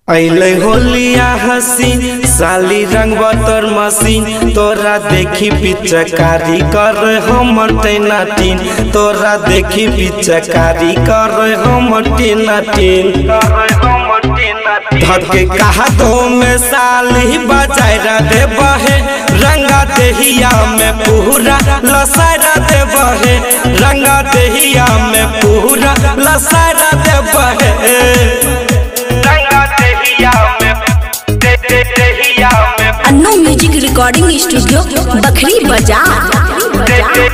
अइले होलिया हसीन साली रंग बतर मसीन तोरा देखी पिचकारी कर हम टेनाटीन तोरा देखी पिचकारी कर हम टेनाटीन धके कहा दो में साली बजायरा दे बहे रंगा देहिया में पूरा लसारा दे बहे रंगा देहिया में पूरा लसारा दे बहे Annu music recording studio Bakhri Bazar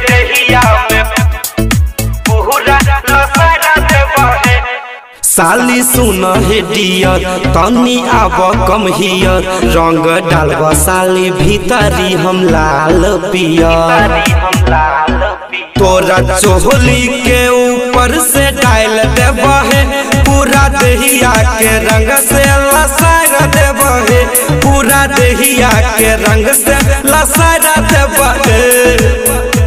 साली सुन हे डियर तनी आब कम हियर रंग डालब साली भीतरी हम लाल पियर तोरा चोहली के ऊपर से डाल देब है पूरा देहिया के रंग से लसार देब है पूरा देहिया के रंग से लसार देब है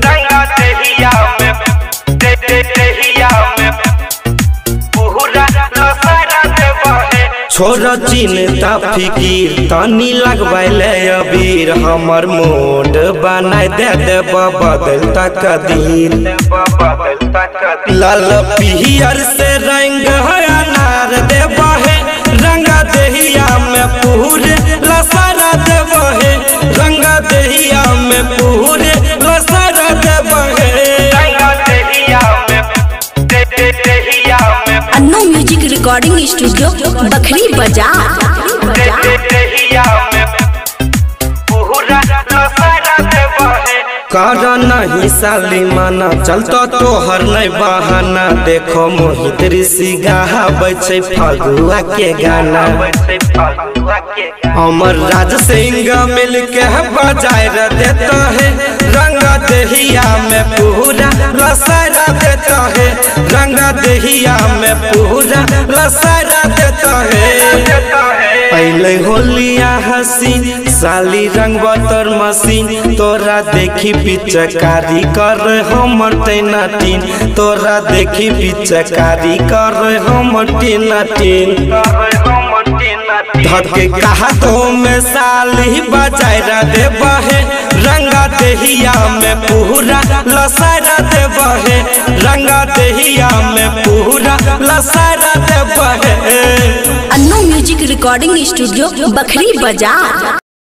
छोड़ चिंता फिकीर तनी लगवाइले अबीर हमर मोड बनाय दे देब बदल तकदीर लाल पियर से रंग है अनार देब है रंगा देहिया में पूरे लसारा देब है रंगा देहिया में पूरे लसारा देब है Annu music recording studio Bakhri Bazar कर नहीं साली माना चलतो तोहर नहीं बहाना देखो मोहित ऋषि गावे छै फगुआ के गाना अमर राज सिंह मिल के बजाय देता है रंगा देहिया में पूरा लसारा देता है रंगा देहिया में पूरा लसारा देता है पहले होलिया हसीन साली रंग बतर मसीन तोरा देखी पिचकारी कर हम टेनाटीन तोरा देखी पिचकारी कर हम टेनाटीन धके कहा तो में साली बजायरा देब है रंगा देहिया में पूरा लसारा देब है रंगा देहिया में पूरा लसारा देब है Annu music recording studio Bakhri बाजार